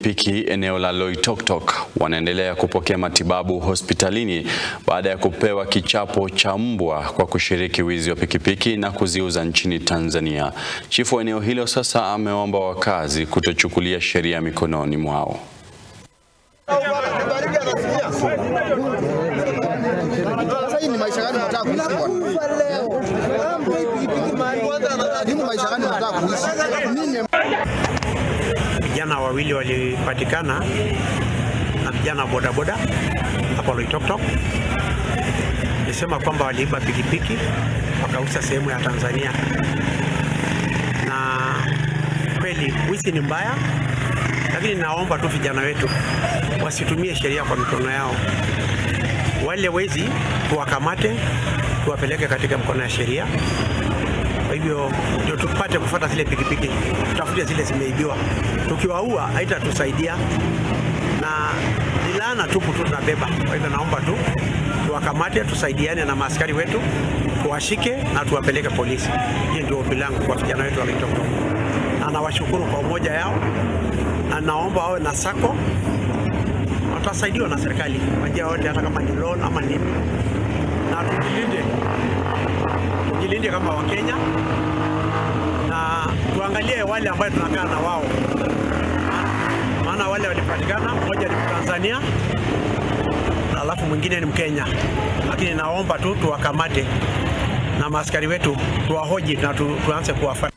pikipiki eneo la Loitoktok wanaendelea kupokea matibabu hospitalini baada ya kupewa kichapo cha mbwa kwa kushiriki wizi wa pikipiki na kuziuza nchini Tanzania. Chifu wa eneo hilo sasa ameomba wakazi kutochukulia sheria mikononi mwao. Sasa hii ni maisha gani unataka kuishi bwana? Hii ni maisha gani unataka kuishi? Nini Vijana wawili walipatikana na vijana bodaboda hapo Loitoktok, nisema kwamba waliiba pikipiki wakauza sehemu ya Tanzania, na kweli wizi ni mbaya, lakini naomba tu vijana wetu wasitumie sheria kwa mikono yao. Wale wezi tuwakamate, tuwapeleke katika mkono ya sheria. Kwa hivyo ndio tupate kufuata zile pikipiki, tutafute zile zimeibiwa. Tukiwaua haitatusaidia na ni laana tupu tu tunabeba. Kwa hivyo naomba tu tuwakamate, tusaidiane na maaskari wetu, tuwashike na tuwapeleke polisi. Hiyo ndio ombi langu kwa vijana wetu wa Loitoktok, na nawashukuru kwa umoja yao, na naomba wawe na sako watasaidiwa na serikali kwa njia yote, hata kama ni loan ama nini, na tujilinde, tujilinde kama Wakenya na tuangalie wale ambayo tunakaa na wao, maana wale walipatikana, mmoja ni Mtanzania na alafu mwingine ni Mkenya, lakini naomba tu tuwakamate na maaskari wetu tuwahoji na tu, tuanze kuwafuata.